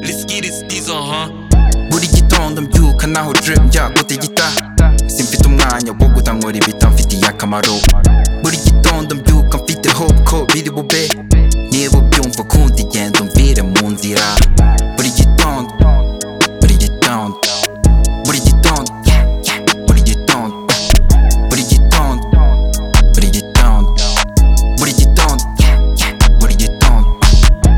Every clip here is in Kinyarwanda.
Let's get it, these on, huh? buri gitondo mbyuka naho dre yakote gita simfite umwanya wo gutankora ibita mfitiye akamaro buri gitondo mbyuka mfite hope ko biri bube niba ubyumva kundi genda umvire mu nzira buri gitondo buri gitondo buri gitondo buri gitondo buri gitondo buri gitondo buri gitondo buri gitondo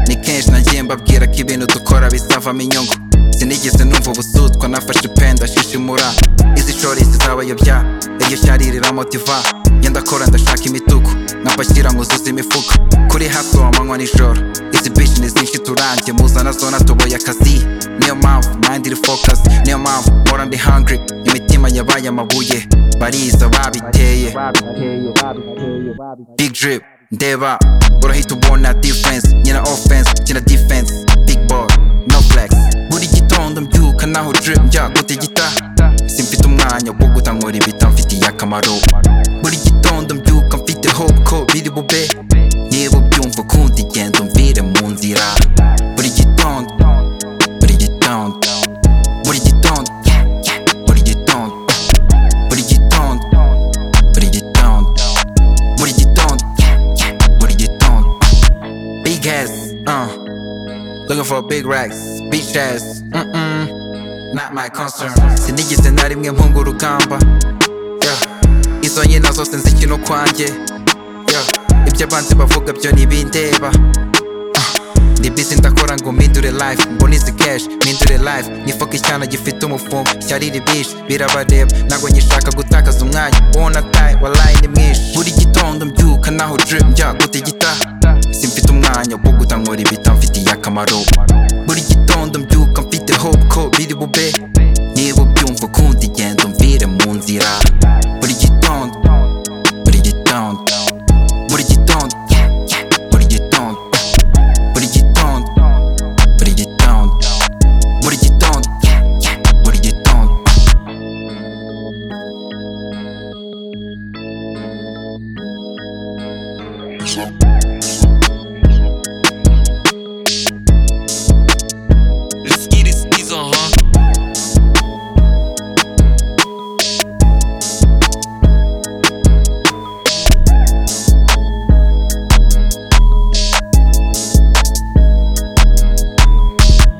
ni kenshi nagiye mbabwira ko ibintu dukora bizavamo inyungu sinigeze numva ubusutwa nafashe pen ndashishimura izi shori zizabayobya iryo shyari riramotiva iyo ndakora ndashaka imituku nkapakira nkuzuza imifuka kuri haso amanywa nijoro izi bishi ni zinshi turangiye muzana zo natoboye akazi niyo mpamvu mind iri focus niyo mpamvu mpora ndi hungry imitima yabaye amabuye bariza babiteye big drip ndeba urahita ubona difference nyina offense kina defense big ball no flex buri gitondo mbyuka naho drip njagote gita simfite umwanya wo gutankora ibita mfitiye akamaro buri gitondo mbyuka mfite hope ko biri bube niba ubyumva kundi genda umvire mu nzira buri gitondo buri gitondo buri gitondo buri gitondo buri gitondo buri gitondo buri gitondo buri gitondo big ass uh looking for big racks beach ass mm mm not my concern sinigeze na rimwe mpunga urugamba yeah. izo nyina zose nzikino kwanjye yeah. ibyo abanzi bavuga byo ntibindeba ndi busy ndakora ngo mpindure life mbona izi cash mpindure life nifoka icyana gifite umufumbo ishyari ribishe birabareba ntabwo nyishaka gutakaza umwanya uwo nataye walayi ni mwinshi buri gitondo mbyuka naho drip njyaguta igita simfite umwanya wo gutankora ibita mfitiye akamaro buri gitondo mbyuka mfite hope ko biri bube